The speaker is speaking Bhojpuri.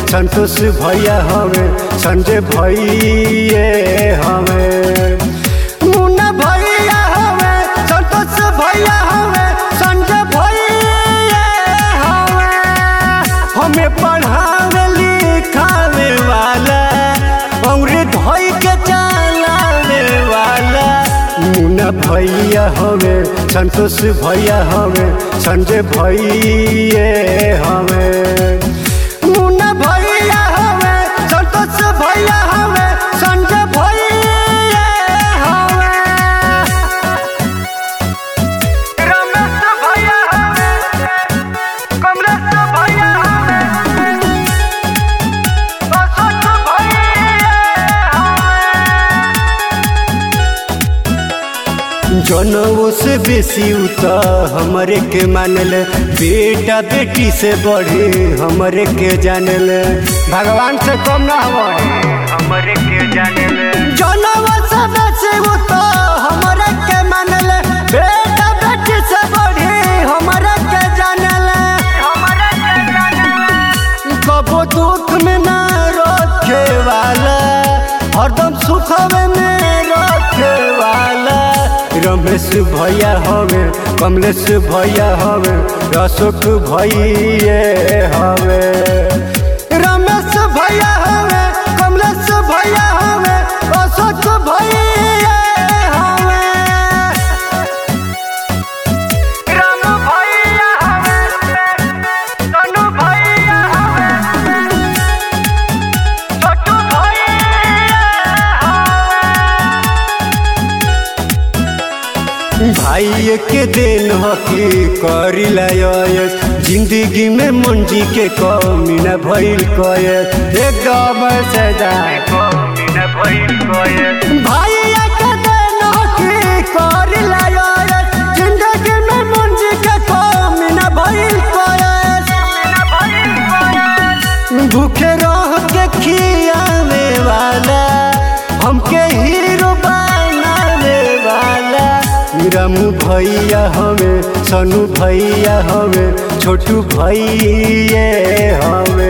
संतोष भैया हमें संजय भैये हमें मुन्ना भैया हमें संतोष भैया हमें संजय भैये हमें हमें पढ़ावे लिखावे वाला अंग्रेज धोई के चलावे वाला मुन्ना भैया हमें संतोष भैया हमें संजय भैये हमें मुन्ना भैया हमें संतोष भैया हमें संजय भैये हमें रमेश भैया हमें कमलेश भैया हमें अशोक भैया हमें जनवो से बेसी उता हमरे के मानल बेटा बेटी से बढ़े हमरे के जानल भगवान से कम ना हमारे हमरे के जानल जनवो से बेसी उता हमरे के मानल बेटा बेटी से बढ़े हमरे के जानल हमरे के जानल कबो दुख में ना रखे वाला हरदम सुखवे में रखे वाला रमेश भैया हवे कमलेश भैया हवे अशोक भैये हवे रमेश भैया हवे कमलेश भैया हवे अशोक भैये हवे राम भैया हवे तनु भैया हवे छोटू भैया हवे भाई के दिन हकी करिला यस जिंदगी में मंजी के कमी न भइल कयस एकदम सजा भाई के दिन हकी करिला यस जिंदगी में मंजी के कमी न भइल कयस भूखे रह के खियावे वाला हमके हीरो बनावे वाला रामू भैया हमें सनु भैया हमें छोटू भैये हमें